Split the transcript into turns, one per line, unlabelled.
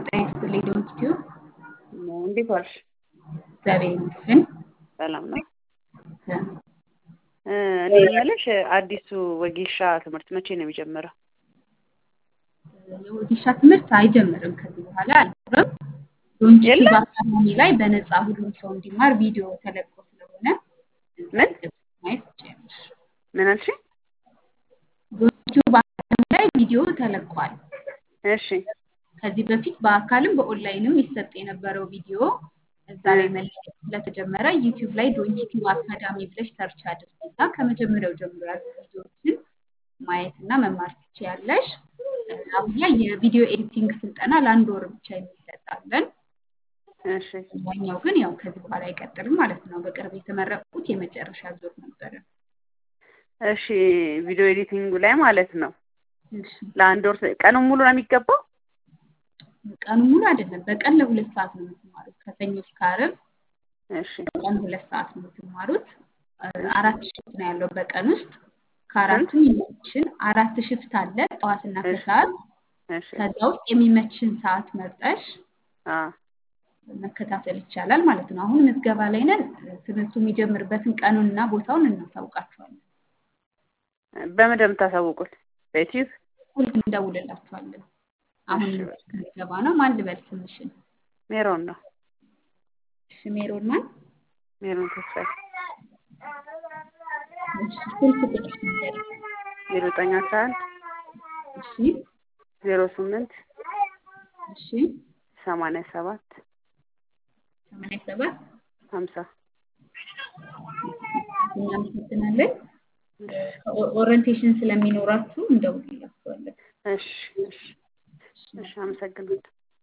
ጤና ይስጥልኝ ዶንት ቲዩብ
እንዴት ዋልሽ?
እግዚአብሔር ይመስገን።
ሰላም ነው። እኔ የምልሽ አዲሱ ወጌሻ ትምህርት መቼ ነው የሚጀምረው?
የወጌሻ ትምህርት አይጀምርም ከዚህ በኋላ አይኖርም። ዶንት ቲዩብ
የለም?
አካዳሚ ላይ በነፃ ሁሉም ሰው እንዲማር ቪዲዮ ተለቆ ስለሆነ እዛ
ምን?
ገብተሽ ማየት ትችያለሽ።
ምን አልሽኝ?
ዶንት ቲዩብ አካዳሚ ላይ ቪዲዮ ተለቋል።
እሺ
ከዚህ በፊት በአካልም በኦንላይንም ይሰጥ የነበረው ቪዲዮ እዛ ላይ መለቀቅ ስለተጀመረ ዩቲዩብ ላይ ዶንት ቲዩብ አካዳሚ ብለሽ ሰርች አድርጊና ከመጀመሪያው ጀምሮ ያሉ ቪዲዮዎችን ማየት እና መማር ትችያለሽ። አሁን ላይ የቪዲዮ ኤዲቲንግ ስልጠና ለአንድ ወር ብቻ የሚሰጣለን።
እሺ
ያኛው ግን ያው ከዚህ በኋላ አይቀጥልም ማለት ነው። በቅርብ የተመረቁት የመጨረሻ ዙር ነበረ።
እሺ ቪዲዮ ኤዲቲንጉ ላይ ማለት ነው
እሺ
ለአንድ ወር ቀኑን ሙሉ ነው የሚገባው?
ቀኑ ሙሉ አይደለም፣ በቀን ለሁለት ሰዓት ነው የምትማሩት። ከሰኞ እስከ ዓርብ
እሺ
በቀን ሁለት ሰዓት ነው የምትማሩት። አራት ሽፍት ነው ያለው በቀን ውስጥ ከአራቱ የሚመችን አራት ሽፍት አለ ጠዋትና
እሺ
ከሰዓት።
እሺ
ከዛ ውስጥ የሚመችን ሰዓት መርጠሽ
አ
መከታተል ይቻላል ማለት ነው። አሁን ምዝገባ ላይ ነን። ትምህርቱ የሚጀምርበትን ቀኑንና ቦታውን እናሳውቃችኋለን።
በምንድን ነው የምታሳውቁት? በዩቲዩብ?
ሁልጊዜ እንደውልላችኋለን። አሁን
እሺ በቃ
ምዝገባ ነው። ማን ልበል ስምሽን?
ሜሮን ነው።
እሺ ሜሮን ማን?
ሜሮን ተስፋዬ
እሺ ስልክ ቁጥርሽ ንገሪኝ።
ዜሮ ዘጠኝ አስራ አንድ
እሺ
ዜሮ ስምንት
እሺ
ሰማንያ ሰባት
ሰማንያ ሰባት
ሀምሳ
እናመሰግናለን። ኦሪንቴሽን ስለሚኖራችሁ እንደውልላችኋለን።
እሺ እሺ እሺ አመሰግናለሁ።